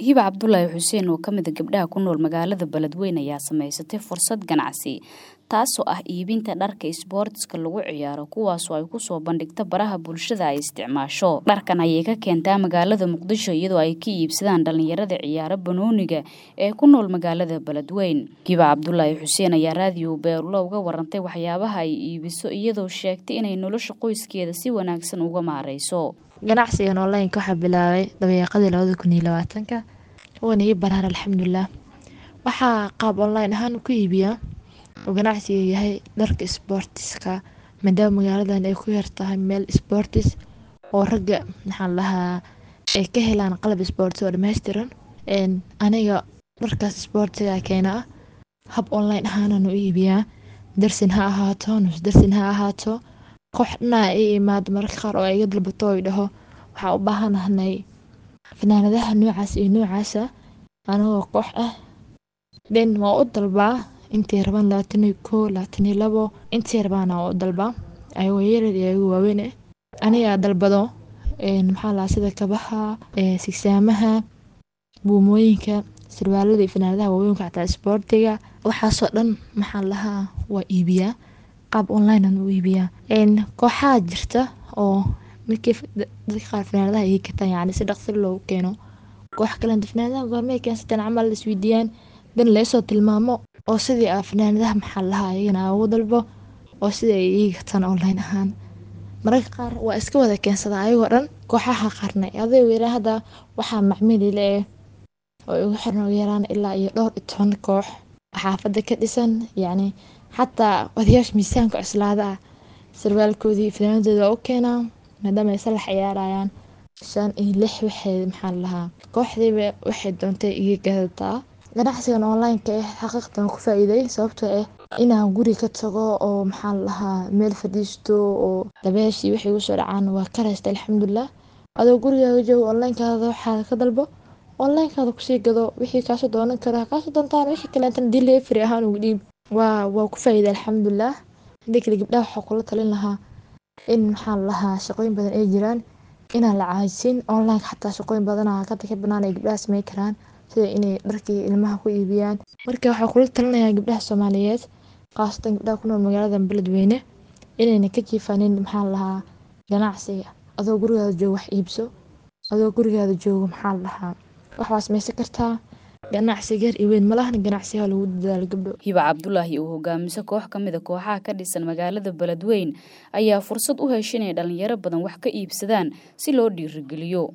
hiba cabdulaahi xuseen oo kamida gabdhaha ku nool magaalada beledweyne ayaa samaysatay fursad ganacsi taasoo ah iibinta dharka isboortiska lagu ciyaaro kuwaasoo ay kusoo bandhigta baraha bulshada ay isticmaasho dharkan ayay ka keentaa magaalada muqdisho iyadoo ay ka iibsadaan dhalinyarada ciyaaro banooniga ee ku nool magaalada beledweyn hiba cabdulaahi xuseen ayaa raadiyo beerulo uga warantay waxyaabaha ay iibiso iyadoo sheegtay inay nolosha qoyskeeda si wanaagsan uga maareyso ganacsigan onlineka waxaa bilaabay dabeeqadii labada kun iyo labaatanka waana ii baraar alxamdulilah waxaa qaab online ahaan ku iibiyaa oo ganacsiga yahay dharka sboortiska maadaama magaaladan ay ku yartahay meel sboortis oo ragga maxaan lahaa ay ka helaan qalab sboortis oo dhammaystiran aniga dharkaas sboortiga keena ah hab online ahaanaan u iibiyaa darsin ha ahaato nus darsin ha ahaato koox dhanaa i imaado mararka qaar oo iga dalbato oy dhaho waxaa u baahanahnay fanaanadaha noocaas iyo noocaasa anagoo koox ah den waa u dalbaa intay rabaan labaataniyo koo labaataniyo labo intay rabaana waa u dalbaa ayagoo yarar iyo ayagoo waaweyn ah anigaa dalbado maxaa lahaa sida kabaha sigsaamaha buumooyinka sarwaalada iyo fanaanadaha waaweynka xataa isboortiga waxaasoo dhan maxaan lahaa waa iibiyaa qaab online aan u iibiyaa kooxaha jirta oo markii dadka qaar fanaanadaha ii gataan yacni si dhaqsi loogu keeno koox kalenta fanaanadaha goormay keensateen camal la isweydiiyaan dan laysoo tilmaamo oo sidii a fanaanadaha maxaa lahaa ayagana aa ugu dalbo oo sidii ay ii gataan online ahaan mararka qaar waa iska wada keensadaa ayagoo dhan kooxaha qaarna aday weeraan hadda waxaa macmiilile eh oo igu xiran ugu yaraan ilaa iyo dhowr iyo toban koox xaafadda ka dhisan yacni xataa odayaasha miisaanka cuslaada ah sarwaalkoodii fanaanadooda waa u keenaa maadaama ay salax ciyaarayaan shan iyo lix waxay maxaan lahaa kooxdiiba waxay doontay iga gadataa ganacsigan onlineka eh xaqiiqdan ku faa-iiday sababtoo ah inaan guri ka tago oo maxaan lahaa meel fadhiisto oo dabeeshii waxay igu soo dhacaan waa ka raysta alxamdulilah adoo gurigaaga joogo onlinekaada waxaada ka dalbo onlinekaada kusii gado wixii kaasoo doonan karaa kaasoo doontaan wixii kaleetan delivery ahaan ugu dhiib waa waa ku faa-iiday alxamdulilah hadii kale gabdhaha waxaa kula talin lahaa in maxaan lahaa shaqooyin badan ay jiraan inaan la caajin onlineka xataa shaqooyin badana kada ka banaan ay gabdhaha samey karaan sida inay dharkii ilmaha ku iibiyaan marka waxaa kula talinayaa gabdhaha soomaaliyeed khaasatan gabdhaha ku nool magaalada beledweyne inayna ka jiifaanin maxaan lahaa ganacsiga adoo gurigaada joogo wax iibso adoo gurigaada joogo maxaan lahaa wax waa samaysan kartaa ganacsi gar iyo weyn malahan ganacsiha lagu dadaalo gabdho hiba cabdulaahi oo hogaamiso koox ka mid a kooxaha ka dhisan magaalada beledweyn ayaa fursad u hesha inay dhalinyaro badan wax ka iibsadaan si loo dhiirigeliyo